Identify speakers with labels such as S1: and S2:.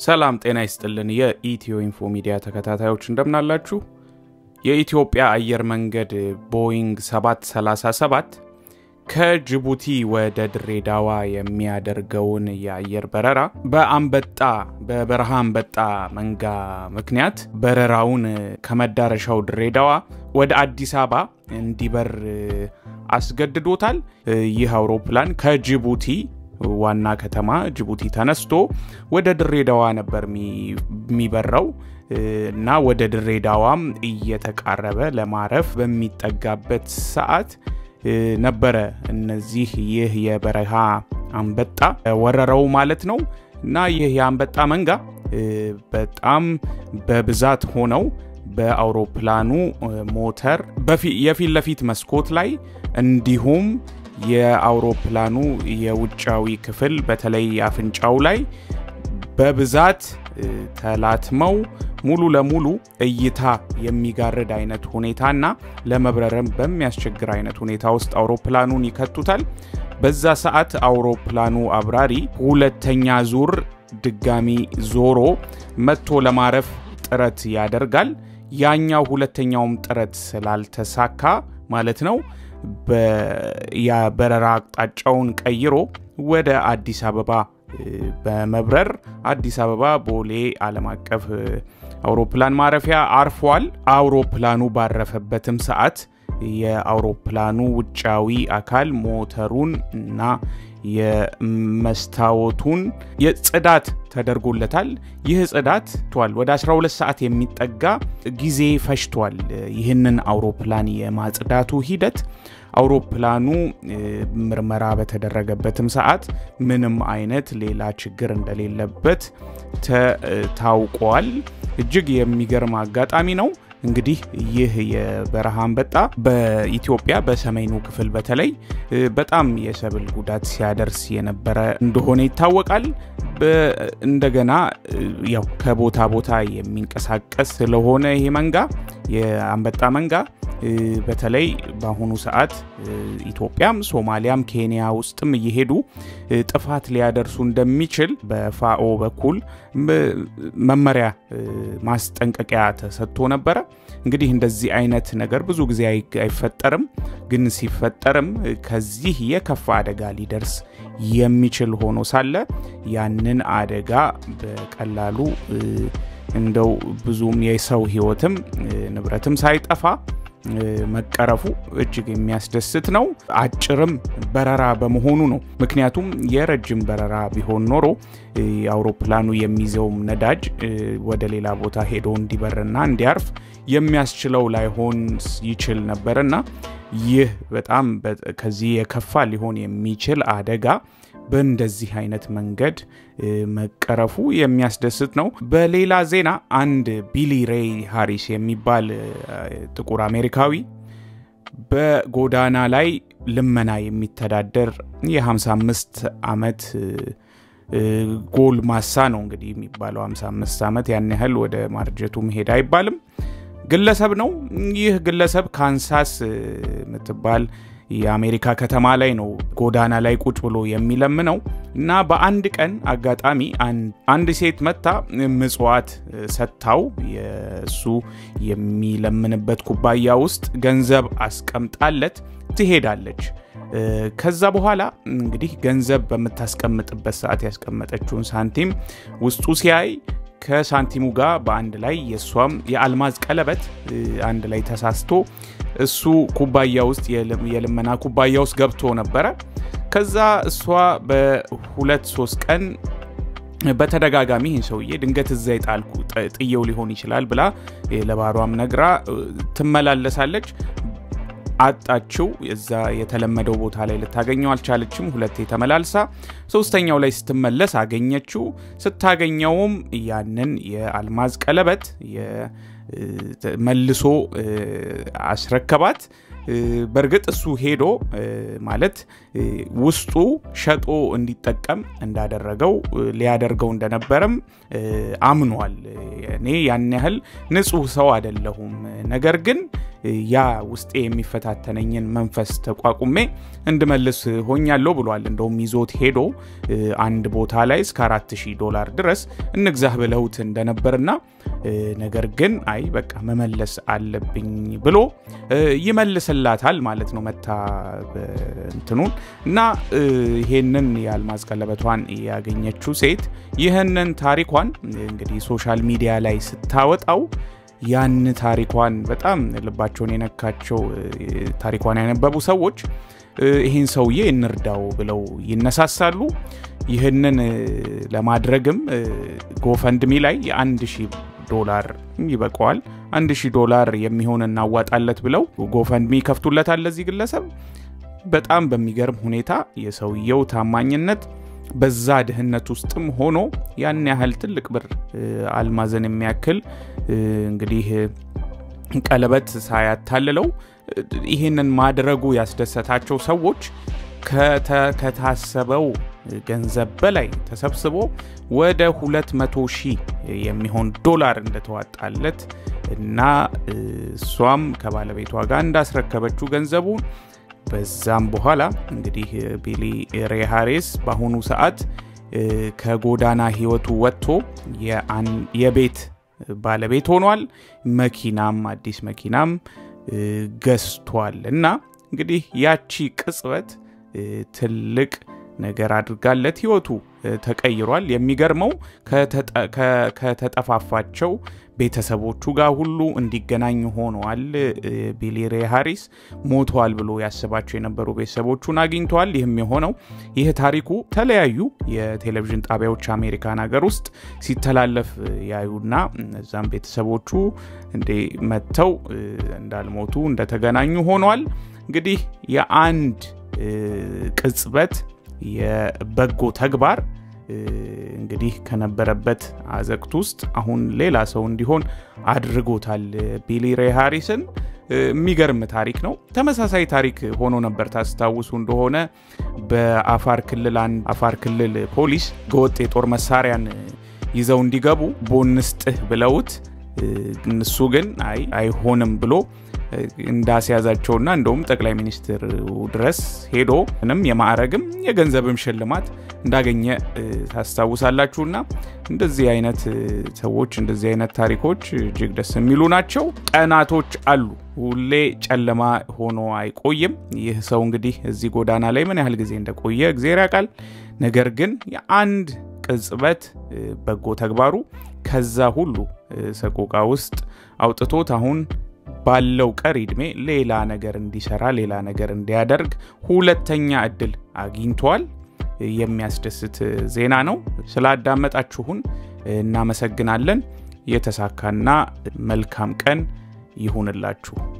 S1: ሰላም ጤና ይስጥልን። የኢትዮ ኢንፎ ሚዲያ ተከታታዮች እንደምናላችሁ። የኢትዮጵያ አየር መንገድ ቦይንግ 737 ከጅቡቲ ወደ ድሬዳዋ የሚያደርገውን የአየር በረራ በአንበጣ በበረሃ አንበጣ መንጋ ምክንያት በረራውን ከመዳረሻው ድሬዳዋ ወደ አዲስ አበባ እንዲበር አስገድዶታል። ይህ አውሮፕላን ከጅቡቲ ዋና ከተማ ጅቡቲ ተነስቶ ወደ ድሬዳዋ ነበር የሚበረው እና ወደ ድሬዳዋም እየተቃረበ ለማረፍ በሚጠጋበት ሰዓት ነበረ እነዚህ ይህ የበረሃ አንበጣ ወረረው ማለት ነው። እና ይህ የአንበጣ መንጋ በጣም በብዛት ሆነው በአውሮፕላኑ ሞተር የፊት ለፊት መስኮት ላይ እንዲሁም የአውሮፕላኑ የውጫዊ ክፍል በተለይ አፍንጫው ላይ በብዛት ተላትመው ሙሉ ለሙሉ እይታ የሚጋርድ አይነት ሁኔታና ለመብረርም በሚያስቸግር አይነት ሁኔታ ውስጥ አውሮፕላኑን ይከቱታል። በዛ ሰዓት አውሮፕላኑ አብራሪ ሁለተኛ ዙር ድጋሚ ዞሮ መጥቶ ለማረፍ ጥረት ያደርጋል። ያኛው ሁለተኛውም ጥረት ስላልተሳካ ማለት ነው የበረራ አቅጣጫውን ቀይሮ ወደ አዲስ አበባ በመብረር አዲስ አበባ ቦሌ ዓለም አቀፍ አውሮፕላን ማረፊያ አርፏል። አውሮፕላኑ ባረፈበትም ሰዓት የአውሮፕላኑ ውጫዊ አካል ሞተሩን እና የመስታወቱን የጽዳት ተደርጎለታል። ይህ ጽዳት ቷል ወደ 12 ሰዓት የሚጠጋ ጊዜ ፈጅቷል። ይህንን አውሮፕላን የማጽዳቱ ሂደት አውሮፕላኑ ምርመራ በተደረገበትም ሰዓት ምንም አይነት ሌላ ችግር እንደሌለበት ታውቋል። እጅግ የሚገርም አጋጣሚ ነው። እንግዲህ ይህ የበረሃ አንበጣ በኢትዮጵያ በሰሜኑ ክፍል በተለይ በጣም የሰብል ጉዳት ሲያደርስ የነበረ እንደሆነ ይታወቃል። እንደገና ያው ከቦታ ቦታ የሚንቀሳቀስ ስለሆነ ይሄ መንጋ የአንበጣ መንጋ በተለይ በአሁኑ ሰዓት ኢትዮጵያም ሶማሊያም ኬንያ ውስጥም እየሄዱ ጥፋት ሊያደርሱ እንደሚችል በፋኦ በኩል መመሪያ ማስጠንቀቂያ ተሰጥቶ ነበረ። እንግዲህ እንደዚህ አይነት ነገር ብዙ ጊዜ አይፈጠርም፣ ግን ሲፈጠርም ከዚህ የከፋ አደጋ ሊደርስ የሚችል ሆኖ ሳለ ያንን አደጋ በቀላሉ እንደው ብዙም የሰው ሕይወትም ንብረትም ሳይጠፋ መቀረፉ እጅግ የሚያስደስት ነው። አጭርም በረራ በመሆኑ ነው። ምክንያቱም የረጅም በረራ ቢሆን ኖሮ አውሮፕላኑ የሚይዘውም ነዳጅ ወደ ሌላ ቦታ ሄዶ እንዲበርና እንዲያርፍ የሚያስችለው ላይሆን ይችል ነበርና ይህ በጣም ከዚህ የከፋ ሊሆን የሚችል አደጋ በእንደዚህ አይነት መንገድ መቀረፉ የሚያስደስት ነው። በሌላ ዜና አንድ ቢሊ ሬይ ሃሪስ የሚባል ጥቁር አሜሪካዊ በጎዳና ላይ ልመና የሚተዳደር የ55 ዓመት ጎልማሳ ነው እንግዲህ የሚባለው 55 ዓመት ያን ያህል ወደ ማርጀቱ መሄድ አይባልም ግለሰብ ነው። ይህ ግለሰብ ካንሳስ የምትባል የአሜሪካ ከተማ ላይ ነው ጎዳና ላይ ቁጭ ብሎ የሚለምነው እና በአንድ ቀን አጋጣሚ አንድ ሴት መታ ምጽዋት ሰጥታው የእሱ የሚለምንበት ኩባያ ውስጥ ገንዘብ አስቀምጣለት ትሄዳለች። ከዛ በኋላ እንግዲህ ገንዘብ በምታስቀምጥበት ሰዓት ያስቀመጠችውን ሳንቲም ውስጡ ሲያይ ከሳንቲሙ ጋር በአንድ ላይ የእሷም የአልማዝ ቀለበት አንድ ላይ ተሳስቶ እሱ ኩባያ ውስጥ የልመና ኩባያ ውስጥ ገብቶ ነበረ። ከዛ እሷ በሁለት ሶስት ቀን በተደጋጋሚ ይህን ሰውዬ ድንገት እዛ የጣልኩ ጥየው ሊሆን ይችላል ብላ ለባሯም ነግራ ትመላለሳለች። አጣችው። እዛ የተለመደው ቦታ ላይ ልታገኘው አልቻለችም። ሁለቴ ተመላልሳ ሶስተኛው ላይ ስትመለስ አገኘችው። ስታገኘውም ያንን የአልማዝ ቀለበት መልሶ አስረከባት። በእርግጥ እሱ ሄዶ ማለት ውስጡ ሸጦ እንዲጠቀም እንዳደረገው ሊያደርገው እንደነበረም አምኗል። እኔ ያን ያህል ንጹሕ ሰው አይደለሁም፣ ነገር ግን ያ ውስጤ የሚፈታተነኝን መንፈስ ተቋቁሜ እንድመልስ ሆኛለሁ ብሏል። እንደውም ይዞት ሄዶ አንድ ቦታ ላይ እስከ 4000 ዶላር ድረስ እንግዛህ ብለውት እንደነበርና ነገር ግን አይ በቃ መመለስ አለብኝ ብሎ ይመልስላታል ማለት ነው። መታ እንትኑን እና ይሄንን የአልማዝ ቀለበቷን ያገኘችው ሴት ይህንን ታሪኳን እንግዲህ ሶሻል ሚዲያ ላይ ስታወጣው ያን ታሪኳን በጣም ልባቸውን የነካቸው ታሪኳን ያነበቡ ሰዎች ይህን ሰውዬ እንርዳው ብለው ይነሳሳሉ። ይህንን ለማድረግም ጎፈንድሚ ላይ የአንድ ሺህ ዶላር ይበቀዋል፣ አንድ ሺህ ዶላር የሚሆን እናዋጣለት ብለው ጎፈንድሚ ይከፍቱለታል ለዚህ ግለሰብ። በጣም በሚገርም ሁኔታ የሰውየው ታማኝነት በዛ ድህነት ውስጥም ሆኖ ያን ያህል ትልቅ ብር አልማዝን የሚያክል እንግዲህ ቀለበት ሳያታልለው ይህንን ማድረጉ ያስደሰታቸው ሰዎች ከታሰበው ገንዘብ በላይ ተሰብስቦ ወደ 200 ሺህ የሚሆን ዶላር እንደተዋጣለት እና እሷም ከባለቤቷ ጋር እንዳስረከበችው ገንዘቡን በዛም በኋላ እንግዲህ ቢሊ ሬ ሃሪስ በአሁኑ ሰዓት ከጎዳና ህይወቱ ወጥቶ የቤት ባለቤት ሆኗል። መኪናም አዲስ መኪናም ገዝቷል እና እንግዲህ ያቺ ቅጽበት ትልቅ ነገር አድርጋለት ህይወቱ ተቀይሯል። የሚገርመው ከተጠፋፋቸው ቤተሰቦቹ ጋር ሁሉ እንዲገናኝ ሆነዋል። ቢሊ ሬ ሃሪስ ሞቷል ብሎ ያስባቸው የነበሩ ቤተሰቦቹን አግኝተዋል። ይህም የሆነው ይህ ታሪኩ የተለያዩ የቴሌቪዥን ጣቢያዎች አሜሪካን ሀገር ውስጥ ሲተላለፍ ያዩና እዛም ቤተሰቦቹ እንዴ መጥተው እንዳልሞቱ እንደተገናኙ ሆኗል። እንግዲህ የአንድ ቅጽበት የበጎ ተግባር እንግዲህ ከነበረበት አዘቅት ውስጥ አሁን ሌላ ሰው እንዲሆን አድርጎታል ቢሊ ሬ ሃሪስን። የሚገርም ታሪክ ነው። ተመሳሳይ ታሪክ ሆኖ ነበር ታስታውሱ እንደሆነ በአፋር ክልል አንድ አፋር ክልል ፖሊስ ገወጥ የጦር መሳሪያን ይዘው እንዲገቡ ቦንስጥህ ብለውት እሱ ግን አይ አይሆንም ብሎ እንዳስያዛቸውና እንደውም ጠቅላይ ሚኒስትር ድረስ ሄዶ ምንም የማዕረግም የገንዘብም ሽልማት እንዳገኘ ታስታውሳላችሁና እንደዚህ አይነት ሰዎች እንደዚህ አይነት ታሪኮች እጅግ ደስ የሚሉ ናቸው። ቀናቶች አሉ፣ ሁሌ ጨለማ ሆኖ አይቆይም። ይህ ሰው እንግዲህ እዚህ ጎዳና ላይ ምን ያህል ጊዜ እንደቆየ እግዜር ያውቃል። ነገር ግን የአንድ ቅጽበት በጎ ተግባሩ ከዛ ሁሉ ሰቆቃ ውስጥ አውጥቶት አሁን ባለው ቀሪ ዕድሜ ሌላ ነገር እንዲሰራ ሌላ ነገር እንዲያደርግ ሁለተኛ እድል አግኝቷል። የሚያስደስት ዜና ነው። ስላዳመጣችሁን እናመሰግናለን። የተሳካና መልካም ቀን ይሁንላችሁ።